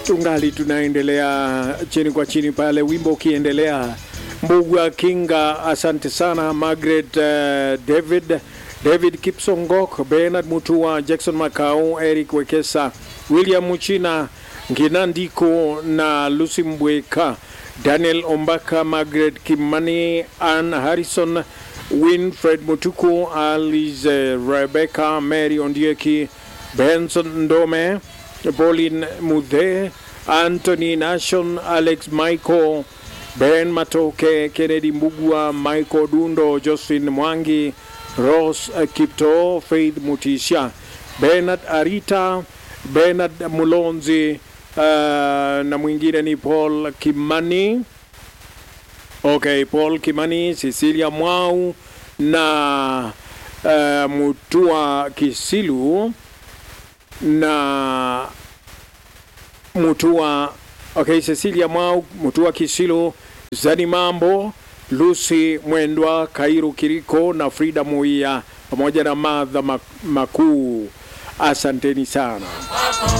tungali tunaendelea chini kwa chini pale, wimbo ukiendelea. Mbugua Kinga, asante sana. Margaret uh, David David Kipsongok, Bernard Mutua, Jackson Makau, Eric Wekesa, William Muchina, Nginandiko na Lucy Mbweka, Daniel Ombaka, Margaret Kimani, Ann Harrison, Winfred Mutuku, Alice Rebecca, Mary Ondieki, Benson Ndome, Pauline Mudhe, Anthony Nation, Alex Michael, Ben Matoke, Kennedy Mbugua, Michael Dundo, Josephine Mwangi, Rose Kipto, Faith Mutisha, Bernard Arita, Bernard Mulonzi, uh, na mwingine ni Paul Kimani. Okay, Paul Kimani, Cecilia Mwau na uh, Mutua Kisilu na Mutua okay, Cecilia Mwau, Mutua Kisilu, Zani Mambo, Lucy Mwendwa, Kairu Kiriko na Frida Muia pamoja na Madha Makuu. Asanteni sana.